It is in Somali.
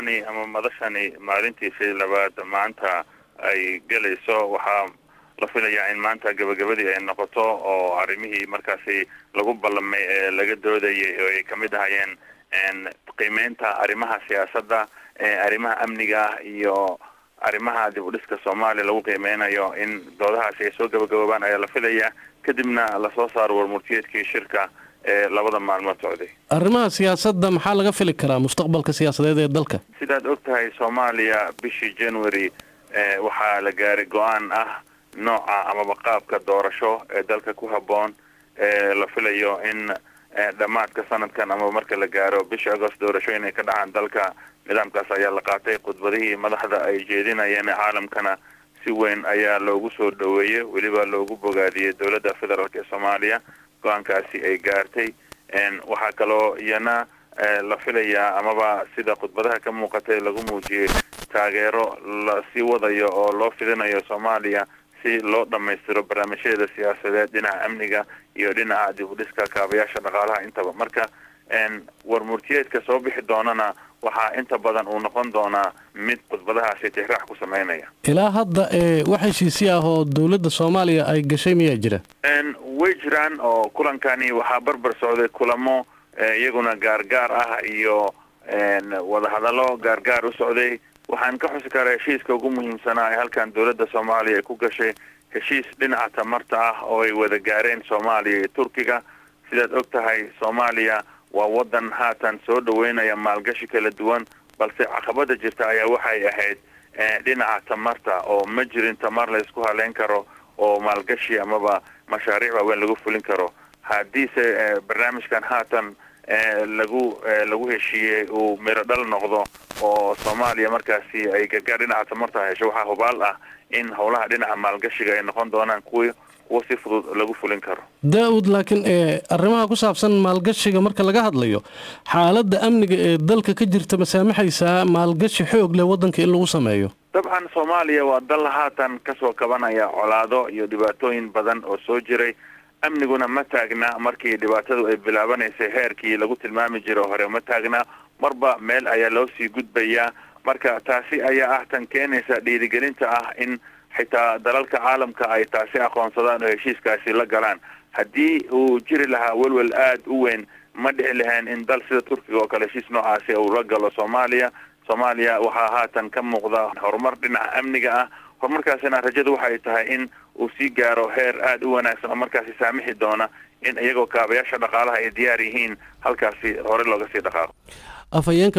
ama madashani maalintiisii labaad maanta ay gelayso waxaa la filayaa in maanta gabagabadii ay noqoto oo arrimihii markaasi lagu ballamay ee laga doodayay oo ay kamid ahayeen qiimeynta arrimaha siyaasadda arrimaha amniga iyo arrimaha dib u dhiska soomaaliya lagu qiimeynayo in doodahaasi ay soo gabagaboobaan ayaa la filayaa kadibna lasoo saaro warmurtiyeedkii shirka ee labada maalmood socday arrimaha siyaasadda maxaa laga fili karaa mustaqbalka siyaasadeed ee dalka sidaad og tahay soomaaliya bishii january waxaa la gaaray go-aan ah nooca amaba qaabka doorasho ee dalka ku habboon ee la filayo in dhammaadka sanadkan ama marka la gaaro bisha agost doorashooyin ay ka dhacaan dalka nidaamkaas ayaa la qaatay khudbadihii madaxda ay jeedinayeen caalamkana si weyn ayaa loogu soo dhoweeyey weliba loogu bogaadiyey dowladda federaalk ee soomaaliya go-aankaasi ay gaartay waxaa kaloo iyana la filayaa amaba sida khudbadaha ka muuqatay lagu muujiyey taageero la sii wadayo oo loo fidinayo soomaaliya si loo dhammaystiro barnaamijyadeeda siyaasadeed dhinaca amniga iyo dhinaca dib u dhiska kaabayaasha dhaqaalaha intaba marka warmurtiyeedka soo bixi doonana waxaa inta badan uu noqon doonaa mid khudbadahaasi tixraax ku sameynaya ilaa hadda ee wax heshiisi ah oo dowladda soomaaliya ay gashay miyaa jira way jiraan oo kulankani waxaa barbar socday kulamo iyaguna gaargaar ah iyo wadahadallo gaargaar u socday waxaan ka xusi karaa heshiiska ugu muhiimsanaa ee halkan dowladda soomaaliya ay ku gashay heshiis dhinaca tamarta ah oo ay wada gaareen soomaaliya iyo turkiga sidaad og tahay soomaaliya waa waddan haatan soo dhaweynaya maalgashi kala duwan balse caqabada jirta ayaa waxay ahayd dhinaca tamarta oo ma jirin tamar la isku haleyn karo oo maalgashi amaba mashaariic waaweyn lagu fulin karo haddiise barnaamijkan haatan lagu lagu heshiiyey uu miro dhal noqdo oo soomaaliya markaasi ay gargaar dhinaca tamarta hesho waxaa hubaal ah in howlaha dhinaca maalgashiga ay noqon doonaan kuwi kuwa si fudud lagu fulin karo daa-ud laakiin ee arrimaha ku saabsan maalgashiga marka laga hadlayo xaaladda amniga ee dalka ka jirta ma saamaxaysaa maalgashi xoog leh waddanka in lagu sameeyo dabcan soomaaliya waa dal haatan kasoo kabanaya colaado iyo dhibaatooyin badan oo soo jiray amniguna ma taagna markii dhibaatadu ay bilaabanaysay heerkii lagu tilmaami jiro hore ma taagna marba meel ayaa loo sii gudbayaa marka taasi ayaa ah tan keenaysa dhiirigelinta ah in xitaa dalalka caalamka ay taasi aqoonsadaan oo heshiiskaasi la galaan haddii uu jiri lahaa welwel aada u weyn ma dhici lahayn in dal sida turkiga oo kale heshiis noocaasi uu la galo soomaaliya soomaaliya waxaa haatan ka muuqda horumar dhinaca amniga ah horumarkaasina rajadu waxay tahay in uu sii gaaro heer aada u wanaagsan oo markaasi saamixi doona in iyagoo kaabayaasha dhaqaalaha ay diyaar yihiin halkaasi hore looga sii dhaqaaqo afhayeenka